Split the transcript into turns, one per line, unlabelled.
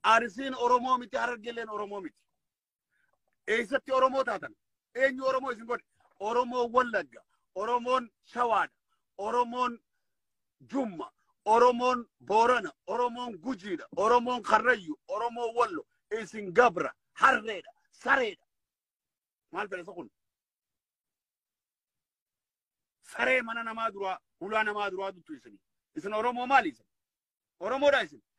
Arsiin Oromoo miti Harargeelleen Oromoo miti. Eessatti Oromoo taatan? Eenyu Oromoo isin godhe? Oromoon Wallagga, Oromoon Shawaadha, Oromoon Jumma, Oromoon Boorana, Oromoon Gujiidha, Oromoon Karrayyu, Oromoon Wallo, isin Gabra, Harreedha, Sareedha. Maal fedhe kun? Saree mana namaa duraa, hulaa namaa duraa duttu isin. Isin Oromoo maali isin? Oromoodha isin.